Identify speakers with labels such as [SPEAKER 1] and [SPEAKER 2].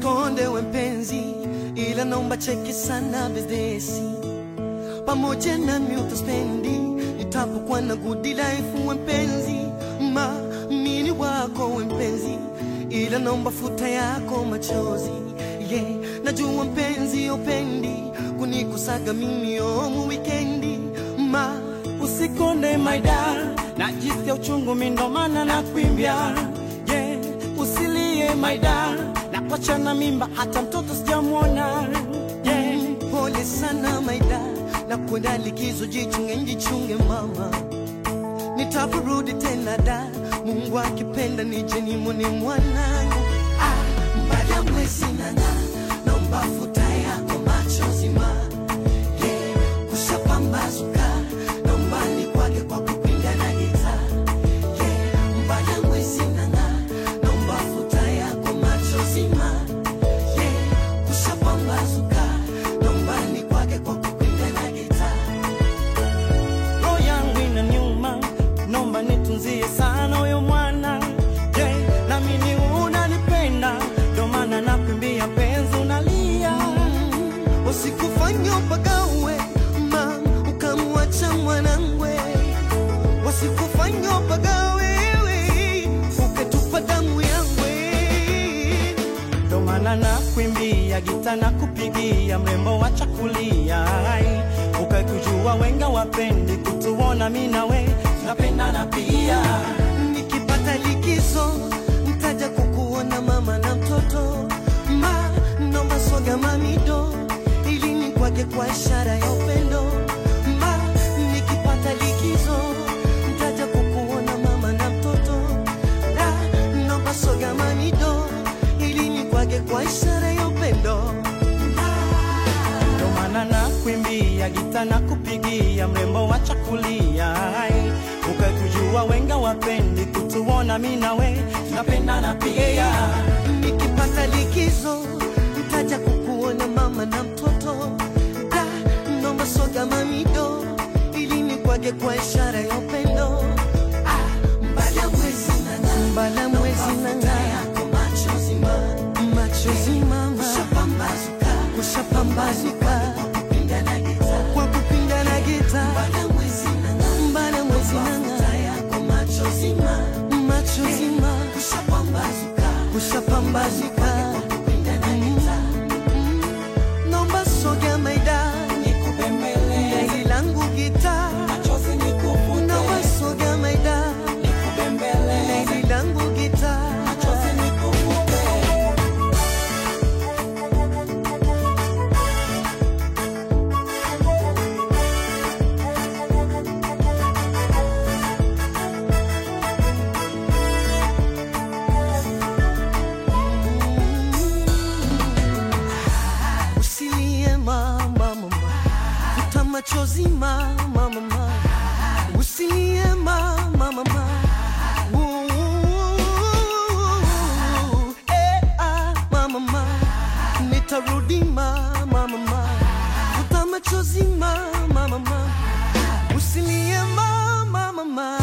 [SPEAKER 1] Usikonde we mpenzi, ila naomba cheki sana bizdesi pamoja nami utaspendi nitapokuwa na good life we mpenzi, ma mini wako we mpenzi, ila naomba futa yako machozi yeah. Najua mpenzi upendi kunikusaga mimi omu wikendi ma
[SPEAKER 2] Usikonde maida, najisikia uchungu mi ndo maana nakuimbia yeah. Usilie maida, na kwacha na mimba hata mtoto sijamwona yeah.
[SPEAKER 1] Pole sana maida, na kwenda likizo, jichunge njichunge mama, nitaporudi tena da, Mungu akipenda nije nimwone mwanangu. Ah, baada ya mwezi nana, naomba futa yako machozi ma yeah, kushapambazuka, naomba nikwage kwa kupinga na gita yeah, baada ya mwezi nana, naomba futa yako machozi ma yeah, kushapambazuka, naomba nikwage kwa kupinga na gita
[SPEAKER 2] roho yangu ina nyuma, nomba nitunzie sana huyo mwana yeah. Nami ni unanipenda, ndo maana nakuimbia penzi unalia
[SPEAKER 1] Wasikufanya upagawe ma ukamwacha mwanangwe, wasikufanya upagawe we, ukatupa damu yangwe.
[SPEAKER 2] ndo maana nakuimbia gita na kupigia mrembo wa chakulia ukakujua wenga wapendi kutuona mi nawe tunapendana pia
[SPEAKER 1] Nikipata likizo ntaja kukuona mama na mtoto ma nomba soga mamido ili nikwage kwa ishara ya upendo ma nikipata likizo ntaja kukuona mama na mtoto da nomba soga mamido ili nikwage kwa ishara ya upendo
[SPEAKER 2] ndo maana nakuimbia gita na kupigia mrembo wa chakulia ukakujua wenga wapendi kutuona mi nawe tunapendana pia
[SPEAKER 1] nikipata likizo ntaja kukuona mama na mtoto da nomba soga mamido ili nikwage kwa ishara ya upendo Ah, mbala mwezi nana mbala mwezi nana yako machozi ma machozi mama kushapambazuka kushapambazuka kwa kupinda na gita kwa kupinda na gita mbala mwezi nana mbala mwezi nana yako machozi ma machozi ma kushapambazuka kushapambazuka kwa kupinda na gita nomba soga maida
[SPEAKER 2] nikubembeleze
[SPEAKER 1] Gari langu gita
[SPEAKER 2] machozi nikufute
[SPEAKER 1] nomba soga maida
[SPEAKER 2] nikubembeleze
[SPEAKER 1] Gari langu gita
[SPEAKER 2] machozi nikufute
[SPEAKER 1] Usilie mama mama, futa machozi mama mama, usilie mama mama. Ooh, eh, ah, mama mama, nitarudi mama mama, futa machozi mama mama, usilie mama mama.